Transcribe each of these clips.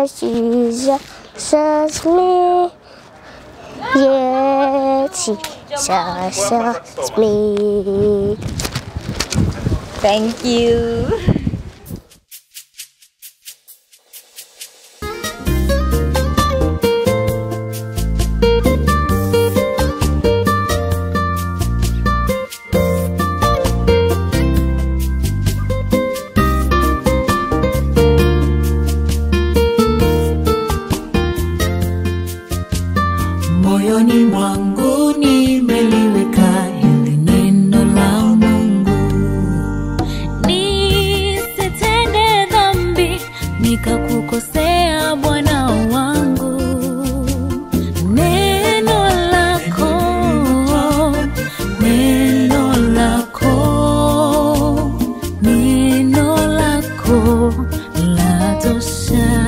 Yes, Jesus me. Yes, Jesus me. Thank you. Moyoni mwangu nimeliweka hili neno la Mungu, nisitende dhambi nikakukosea Bwana wangu. Neno lako, neno lako, neno lako latosha.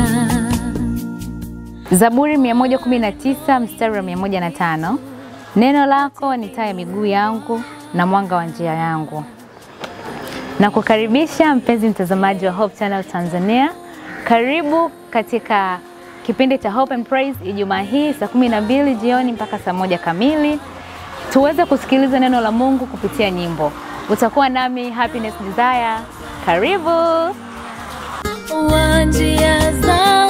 Zaburi 119 mstari wa 105. Neno lako ni taa ya miguu yangu na mwanga wa njia yangu. Na kukaribisha mpenzi mtazamaji wa Hope Channel Tanzania. Karibu katika kipindi cha Hope and Praise Ijumaa hii saa kumi na mbili jioni mpaka saa moja kamili tuweze kusikiliza neno la Mungu kupitia nyimbo. Utakuwa nami Happiness Desire. Karibu. wa njia za